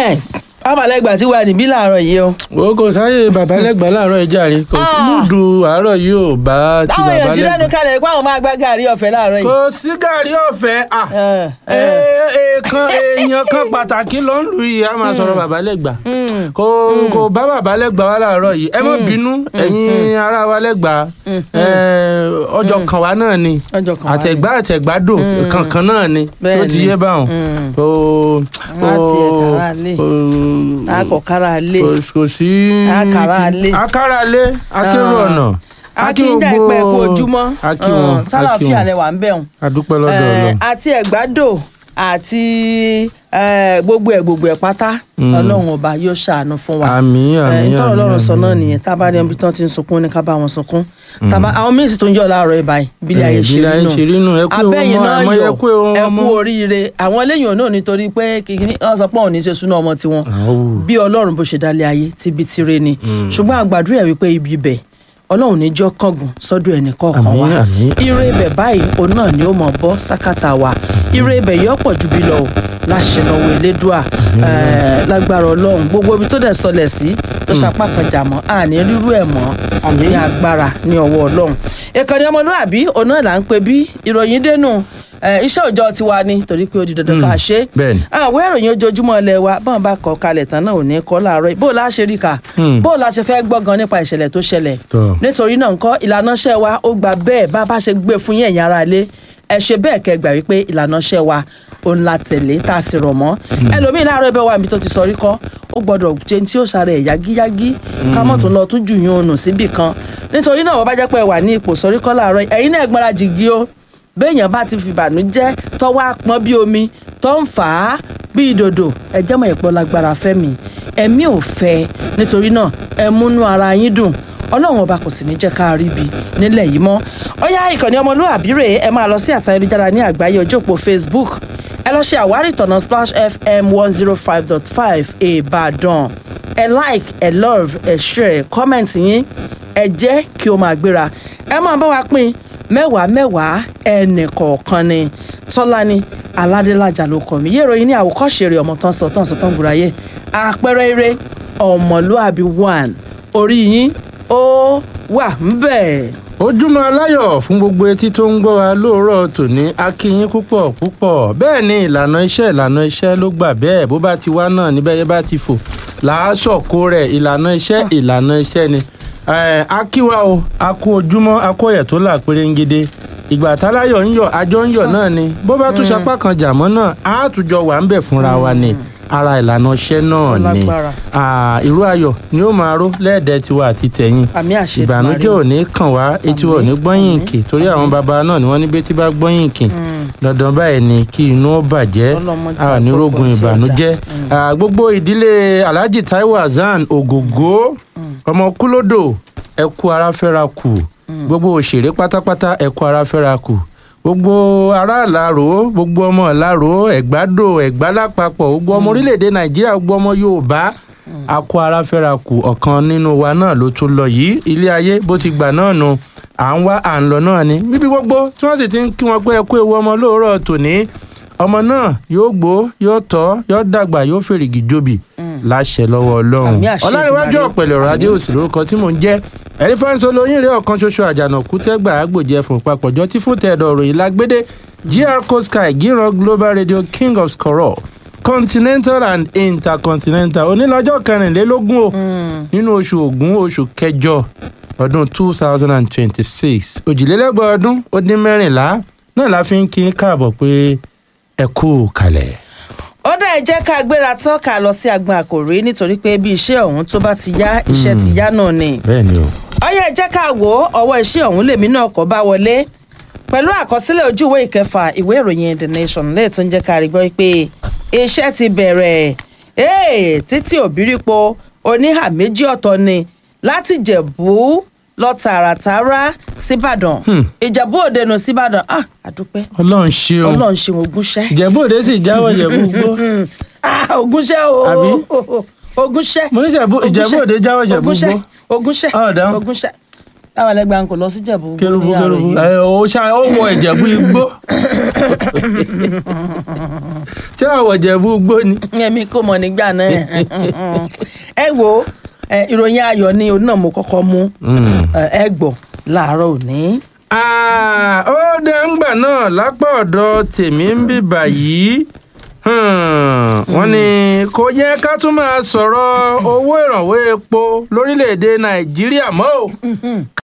abalẹ́gbà tí wà níbí láàárọ̀ yìí o. wo kò sáyé bàbá lẹ́gbàá láàárọ̀ ìjà rè kò sí Ah. múdù àárọ̀ yìí ò bá ti táwọn bàbá èèyàn ti lẹ́nu lẹ́gbàá. kalẹ̀ pé àwọn máa gbá gàrí ọ̀fẹ́ láàárọ̀ yìí. kò sí gàrí ọ̀fẹ́ à Eh, eh. Ee- èèkan èèyàn kan pàtàkì ló ń lù yìí a máa sọ̀rọ̀ bàbá lẹ́gbàá Mm. kò kò bá bàbá lẹ́gbàá wá láàárọ̀ yìí ẹ má bínú ẹ̀yin ará wa lẹ́gbàá Eh, ọjọ́ kan wa náà ni ọjọ́ kan wá ní. àtẹ̀gbá àtẹ̀gbádò kankan náà ni Bẹ́ẹ̀ tó ti ni. yé báwọn. Mm. Kò Àwọn àti ẹ̀ka ara lè. akọ̀kára lé kò kò sí. Àkàrà alé. àkàrà alé akérò Ah. ọ̀nà. akíndà ìpẹ́ kú ojúmọ́ akí wọn akí sálàáfíà wọn lẹwà ń bẹ̀ wọn. adúpẹ́ lọ́dọ̀ Eh, Ọlọ́run. àti ẹ̀gbádò àti eh, gbogbo ẹ̀ gbogbo ẹ̀ pátá Mm. ọlọ́run ọba yóò ṣàánú fún wa. àmín àmín ntọ́rọ̀ àmín, ọlọ́run sọ àmín. náà nìyẹn tá a bá rí ẹbí tán ti ń sunkún ní ká bá wọn sunkún Tá a bá- àwọn míín sì tó ń jọ láàárọ̀ ibà yìí bílẹ̀ ayé Eh, ṣe bílẹ̀ ayé rí ṣe rí nù, ẹ nù kú ewu abẹ́yìn ọmọ, náà àmọ́ yọ ẹ kú ewu ẹ ọmọ. kú oríire àwọn eléyìí náà nítorí pé kìkìní wọn sọ pé òun ní í ṣe súná ọmọ tiwọn Àwù. bí ọlọ́run bó ṣe dálé ayé tíbi tire ni ṣùgbọ́n àgbàdúrà wípé ibi ibẹ̀ ọlọ́run níjọ́ kángun sọ́dọ̀ ẹnì kọ̀ọ̀kan Àmín, wa àmín. ire ibẹ̀ báyìí òun náà ni ó mọ̀ bọ́ sákàtà wa ire ibẹ̀ yọ pọ̀ ju bí lọ o láṣẹ lọ́wọ́ elédùà eh, lágbára ọlọ́run gbogbo ibi tó dẹ̀ sọlẹ̀ sí tó sapá kan jà mọ́ àní rírú ẹ̀ mọ́ Àmín. ní agbára ní ọwọ́ ọlọ́run ìkànnì ọmọlúwàbí òun náà là ń pè bí ìròyìn dénú eh, iṣẹ́ òòjọ́ tiwa ni torí pé ó di dandan ká ṣe é bẹ́ẹ̀ni. àwọn ìròyìn ojoojúmọ́ ilé wa bọ́n bá kọ kalẹ̀ tán náà ò ní kọ́ láàárọ̀ yìí. bó o la ṣe rí ka Hmm. bó o la ṣe fẹ́ gbọ́ gan nípa ìṣẹ̀lẹ̀ tó ṣẹlẹ̀ Tọ́. nítorí náà ńkọ́ ìlànà iṣẹ́ wa ó gba bẹ́ẹ̀ bá a bá ṣe gbé fún yín ẹ̀yin ará ilé ẹ ṣe bẹ́ẹ̀ kẹ́ gbà wípé ìlànà iṣẹ́ wa òun la tẹ̀lé tá a sì rọ̀ mọ́ ẹlòmíì láàárọ̀ ibẹ̀ wà níbi tó ti sọ rí kọ́ ó gbọ́dọ̀ jẹun tí ó sáré ẹ̀ yágíyágí ká mọ̀ tó lọ tún jù yín ònù síbì kan nítorí náà wọ́n bá jẹ́ pé ẹ wà ní ipò sọrí kọ́ láàárọ̀ yìí, ẹ̀yin náà gbọ́dọ̀ jìgì o béèyàn bá ti fìbànújẹ́ tọ́wọ́ àpọ́n bí omi tó ń fà á bí ìdòdò ẹ̀jẹ̀ mọ̀ ìpọ́ lágbára fẹ́mi ẹ̀mí ò fẹ́ nítorí náà ẹ múnú ara yín dùn ọlọ́run ọba kò sì ní jẹ́ ká rí bi nílẹ̀ yìí mọ́ ọ̀yá ìkànnì ọmọlúwàbí rèé ẹ máa lọ sí àtà ayélujára ní àgbáyé ojú òpó facebook ẹ lọ ṣe àwárí ìtọ̀nà splash fm one zero five dot five ìbàdàn ẹ like ẹ love ẹ share comment yín ẹ jẹ́ kí o máa gbéra ẹ máa bá wa pín mẹ́wàá mẹ́wàá ẹnì kọ̀ọ̀kan ni tọ́lání aládélájà ló kọ́ mi yé ìròyìn ní àwòkọ́ṣe rẹ̀ ọmọ tán sọ tán sọ tán gbùráyé àpẹẹrẹ eré ọmọlúàbí one orí yín ó wà ń bẹ̀. ojúmọ́ aláyọ̀ fún gbogbo etí tó ń gbọ́ wa lóòrọ̀ tòní a kí yín púpọ̀ púpọ̀ bẹ́ẹ̀ ni ìlànà iṣẹ́ ìlànà iṣẹ́ ló gbà bẹ́ẹ̀ bó bá ti wá náà níbẹ̀ yẹn bá ti fò làásọ̀kó rẹ̀ ìlànà iṣẹ́ ìlànà iṣẹ́ ni Eh, a kí wa o a kú ojúmọ́ a kó yẹ̀ tó là pérégede ìgbà táláyọ̀ ń yọ̀ àjọ ń yọ̀ náà ni bó bá tún sapá kan jàmọ́ náà á tún jọ wà ń bẹ̀ fúnra wa ni ara ìlànà iṣẹ́ náà ni lágbára. Ah, irú ayọ̀ ni ó máa ró lẹ́ẹ̀dẹ́ tiwa àti tẹ̀yìn àmì àṣẹ ìbànújẹ́ ò ní kàn wá etí wọn ò ní gbọ́yìn kì torí àwọn baba náà ni wọ́n ní betí bá gbọ́yìn kì dandan báyìí ni kí inú ó bàjẹ́ Ọlọ́mọdé a ò ní àgbọ̀gbọ̀ rógun tí ó ìbànújẹ́ Ah, gbogbo ìdílé alhaji taiwo hasan ògògó ọmọ kúlódò ẹ kú ara fẹ́ra kù gbogbo òṣèré pátápátá ẹ kú ara fẹ́ra kù gbogbo ará ìlàró gbogbo ọmọ ìlàró ẹ̀gbádò ẹ̀gbá lápapọ̀ gbogbo ọmọ orílẹ̀-èdè nàìjíríà gbogbo ọmọ yorùbá a kú ara fẹ́ra kù ọ̀kan nínú wa náà ló tún lọ yìí ilé ayé bó ti gbà náà nu à ń wá à ń lọ náà ni bíbí gbogbo tí wọ́n sì ti ń kí wọn pé ẹ kú ewu ọmọ lóòrọ̀ tòní ọmọ náà yóò gbó yóò tọ́ yóò dàgbà yóò fèrègì jobi láṣẹ lọ́wọ́ ọlọ́run Àmì àṣẹ ọlárẹ̀wájú Èdùmàrè. ọ̀pẹ̀lẹ̀ ọ̀rọ̀ adé òsì lórúkọ tí mò ń jẹ́ ẹ̀rí fáńsọ lóyún rẹ̀ ọ̀kan ṣoṣo àjànàkú tẹ́gbà àgbòjì ẹ̀fọ̀n papọ̀jọ́ tí fún tẹ̀dọ̀ ròyìn lágbédé gr sky gíran global radio king of scorol continental and intercontinental onílọ́jọ́ kẹrìnlélógún o nínú oṣù ògún oṣù kẹjọ ọdún two thousand and twenty-six òjìlélẹ́gbẹ̀ẹ́ ọdún ó dín mẹ́rìnlá náà la fi ń kí káàbọ̀ pé ẹ kú kalẹ̀. ó dá ẹ jẹ́ ká gbéra tán ká lọ sí agbọn àkòrí nítorí pé bí iṣẹ́ ọ̀hún tó bá ti yá iṣẹ́ ti yá náà ni. bẹ́ẹ̀ ni o. ọyẹ ẹ jẹ́ ká wò ó ọwọ́ iṣẹ́ ọ̀hún lèmi náà kọ́ bá wọlé pẹ̀lú àkọsílẹ̀ ojú ìwé ìkẹfà ìwé ìròyìn the nation lẹ́yìn tó ń jẹ́ ká rí gbọ́ pé iṣẹ́ ti bẹ̀rẹ̀ ee títí òbírípo oníhà méjì ọ̀tọ̀ ni láti jẹ̀bú lọ tààràtàrà síbàdàn Hmm. ìjẹ̀bú òde nù síbàdàn ah àdúpẹ́ ọlọ́run ṣeun ọlọ́run ṣe ogúnṣẹ́ ìjẹ̀bú òde sì jáwọ́ ìjẹ̀bú gbó. ah ogúnṣẹ́ o Àbí? ogúnṣẹ́ mo ní Ìjẹ̀bú- Ìjẹ̀bú Òde jáwọ́ Ìjẹ̀bú ogúnṣẹ́ gbó. ogúnṣẹ́ Ọ̀dà. ogúnṣẹ́ táwọn ẹlẹgbẹ́ ń kò lọ sí Ìjẹ̀bú Igbó kérúbù ní àárọ̀ kérúbù yìí. ẹ ó ṣá ó wọ ìjẹ̀bú igbó ṣé àwọ̀ ìjẹ̀bú igbó ni. èmi kò mọ̀ nígbà náà ẹ wo ẹ, ìròyìn ayọ̀ ni òun náà mo kọ́kọ́ mú ẹ, ẹ gbọ́ láàárọ̀ òní. Ah, ó dẹ̀ ń gbà náà lápá ọ̀dọ̀ tèmi ń bì báyìí Hmm, wọ́n ní kò yẹ ká tún máa sọ̀rọ̀ owó ìrànwọ́ epo lórílẹ̀‐èdè nàìjíríà mọ́ o